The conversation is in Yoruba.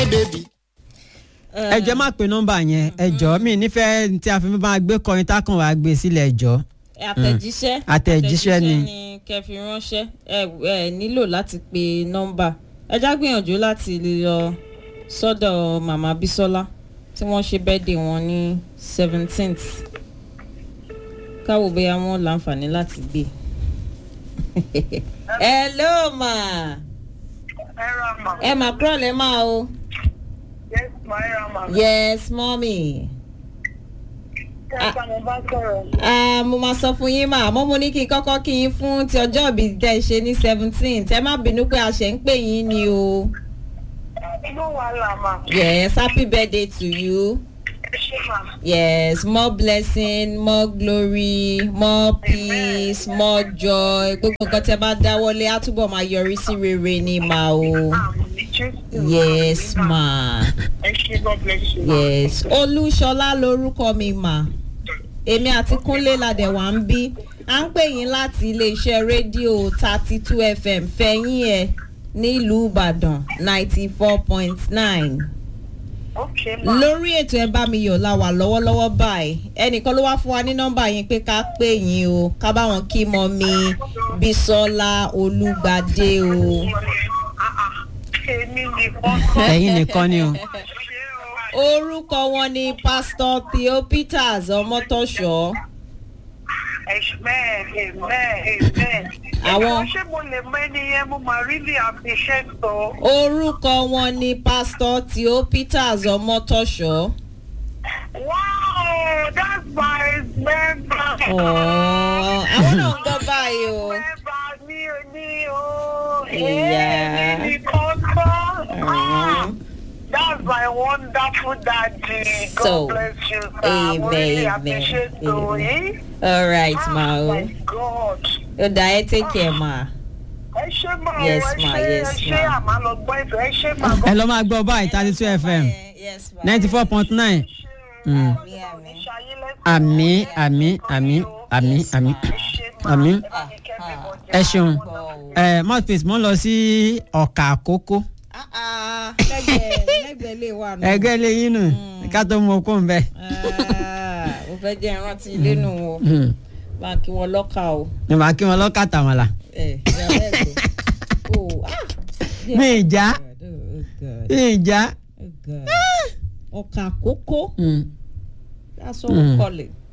baby. ẹ jẹ́ má pe nọ́mbà yẹn ẹ jọ̀ọ́ mi nífẹ̀ẹ́ tí a fi máa gbé kọrin tákàn wá gbé sílẹ̀ ẹ jọ̀ọ́. àtẹ̀jíṣẹ́ Àtẹ̀jíṣẹ́ ni. kẹ́ fi ránṣẹ́ ẹ ẹ nílò láti pe nọ́mbà ẹ já gbìyànjú láti lọ sọ́dọ̀ màmá Bísọ́lá tí wọ́n ṣe birthday wọn ní seventeenth káwọ́ bóyá wọ́n láǹfààní láti gbé. hello ma ẹ mà kúrò lẹ́ máa o Yes, my Rama. yes mommy. Kẹ́kọ̀ọ́ mo bá sọ̀rọ̀. Ah, mo máa sọ fún yín mà àmọ́ mo ní kí n kọ́kọ́ kí yín fún ti ọjọ́ ìbí tẹ́ ẹ ṣe ní seventeen tẹ́ má bínú pé a ṣe ń pè yín ni o. Inú wa là mà. yes happy birthday to you. Ẹ ṣe mà. yes more blessing more glory more peace more joy gbogbo nǹkan tẹ́ bá dáwọ́lé á túbọ̀ máa yọrí sí rere ni mà o. Àmì Jésù. yes ma Ẹ ṣe God bless you. yes olúṣọlá lorúkọ mi mà èmi àti kúnlé ladẹ̀ wá ń bí à ń pè yín láti iléeṣẹ́ rédíò thirty two fm fẹ̀yìn ẹ̀ nílùú ìbàdàn ninety four point nine Ok mà. lórí ètò ẹ bá mi yọ̀ la wà lọ́wọ́lọ́wọ́ báyìí ẹnìkan ló wá fún wa ní nọ́mbà yín pé ká pè yín o ká bá wọn kí mọ mi bísọ́lá olúgbadé o. Ah, ah. Èmi nìkan kọ́. ẹ̀yin nìkan ni o. Ṣé o? orúkọ wọn ni pásítọ̀ theo peters ọmọtọ́ṣọ́. Amen, amen, amen. Àwọn- Ṣé mo lè mọ ẹni yẹn mo máa really appreciate o? orúkọ wọn ni pásítọ̀ theo peters ọmọtọ́ṣọ́. Wow, that's my member. Ọ̀ọ́, àwọn náà ń gbọ́ báyìí o. Member mi ò ní o. Ìyá. Èmi nìkan kọ́. Ah, Mhm. That's my wonderful daddy. God So, bless you, sir. amen, Mo really amen, appreciate you. amen. eh? all right ma Oh o. my God. ó dá ẹ take care ma. Ẹ ṣé máa Yes, ẹ ma, ṣé yes, ẹ ṣé ma. àmà lọ gbọ́ ètò ẹ ṣé máa ẹ lọ máa gbọ́ báyìí thirty two fm yes ma. ninety four point nine. Mm. Àmì, àmì, àmì, àmì, àmì, àmì. ẹ ṣeun ẹ mouthpiece mo ń lọ sí ọ̀kà àkókò Ah, ah, lẹ́gbẹ̀ẹ́ lẹ́gbẹ̀ẹ́ lè wà nù. ẹgbẹ́ lẹ́yìn nù ká tó mú okó ń bẹ. Ah, mo fẹ́ jẹ́ ìrántí ilé nù o bá a kí wọn lọ́kà o. ní màá kí wọn lọ́kà tàmàlà. ẹ ìyàwó ẹ̀ tó. o ah. mi ìjà Oh, God. mi ìjà. Oh, God. ọkà àkókò Mm. that's what we call it.